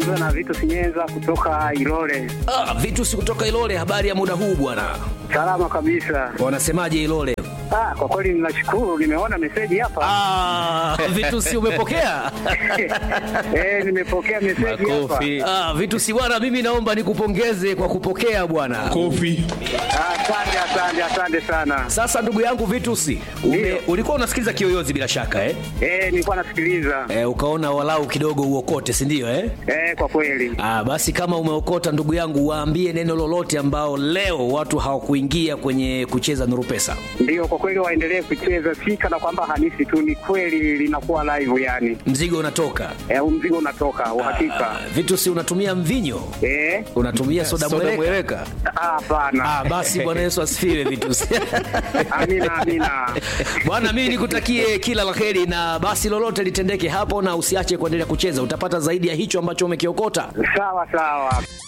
unazungumza na Vitu Sinyenza kutoka Ilole. Ah, vitu si kutoka Ilole. Habari ya muda huu bwana, Salama kabisa. wanasemaje Ilole? Ah, kwa kweli ninashukuru, nimeona meseji hapa. Ah, vitu si umepokea? Eh, nimepokea meseji hapa. Ah, vitu si bwana, mimi naomba nikupongeze kwa kupokea bwana. Kofi. Ah, Asante, asante, asante sana. Sasa ndugu yangu Vitusi, ume, Ndio. ulikuwa unasikiliza Kiyoyozi bila shaka eh? Eh, nilikuwa nasikiliza. Eh, ukaona walau kidogo uokote, si ndio eh? Eh, kwa kweli. Ah, basi kama umeokota ndugu yangu, waambie neno lolote ambao leo watu hawakuingia kwenye kucheza Nuru Pesa. Ndio, kwa kweli waendelee kucheza, si kana kwamba hanisi tu, ni kweli linakuwa live yani. Mzigo unatoka. Eh, huu mzigo unatoka uhakika. Ah, Vitusi, unatumia mvinyo? Eh, Unatumia soda mweleka? ah, hapana. Ah, basi Bwana Yesu asifiwe Vitusi. Amina, amina. Bwana, mimi nikutakie kila la heri, na basi lolote litendeke hapo, na usiache kuendelea kucheza, utapata zaidi ya hicho ambacho umekiokota. Sawa sawa.